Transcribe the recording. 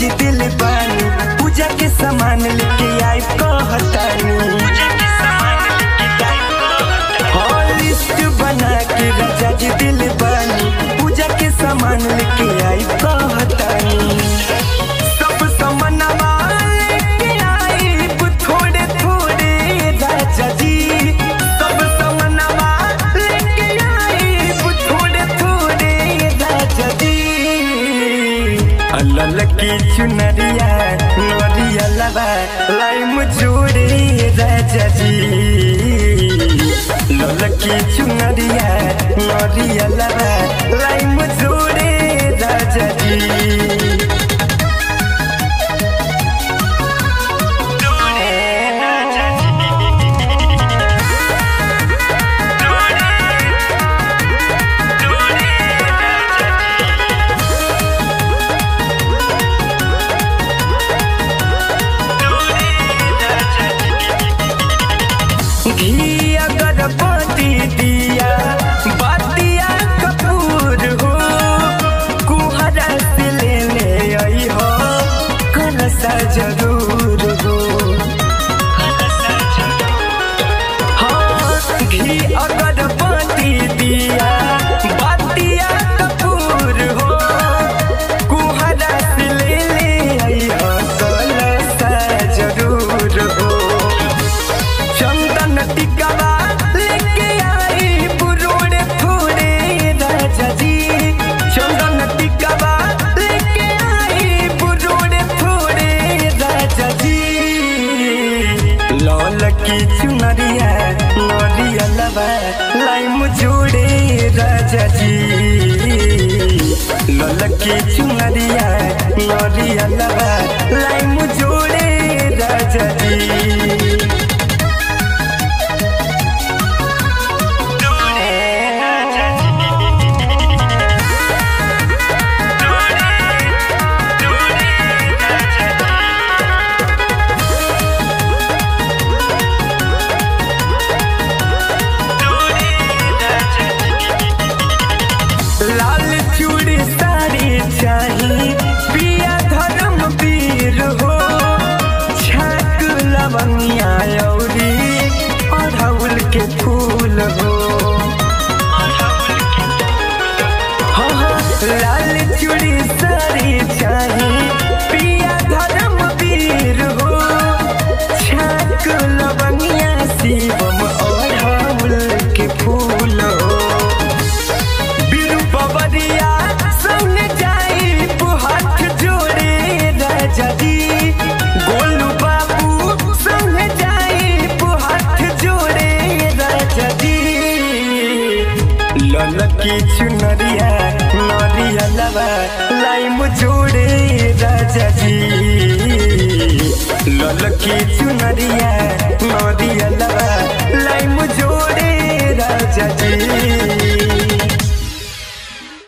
जी दिल बानी पूजा के सामान लेके आई कहतानी हाँ, लिस्ट बना के राजा जी दिल बानी पूजा के सामान लेके आई कहतानी सब समनवा लेके आई थोड़े थोड़े राजा जी सब समनवा लेके आई थोड़े थोड़े राजा जी अल्लाह की चुनरिया नरिया लबा लाइम जोड़े राजा जी ललकी चुनरिया नरिया लबा लाइम जोड़े राजा जी घी अगरबत्ती दिया बतिया कपूर हो कुहरा से लेने आई हो कलसा जरूर हो हाँ, घी अगरबत्ती दिया बतिया कपूर हो कुहरा से लेने आई हो कलसा जरूर हो चंदन टिकवा लेके आई पुरोड़े फूड़े राजा जी चंदन टिकवा लेके आई पुरोड़े फूड़े राजा जी लौल की चुनरिया नरिया लबा लाइम जोड़े राजा जी लौल की चुनरिया नरिया लबा लाइम जोड़े राजा जी लाल चूड़ी साड़ी चाही पिया धर्म वीर हो छाक लवंगिया औरी अड़हुल के फूल हो हाँ, हाँ, लाल चूड़ी साड़ी चाही पिया धर्म वीर हो छाक लवंगिया शिवम अड़हुल के फूल हो बिरु बबरिया संग जाई हाथ जोड़े राजा जी गोलू बाबू संग जाई हाथ जोड़े राजा जी ललकी चुनरिया नरिया लबा लाइम जोड़े राजा जी ललकी चुनरिया नरिया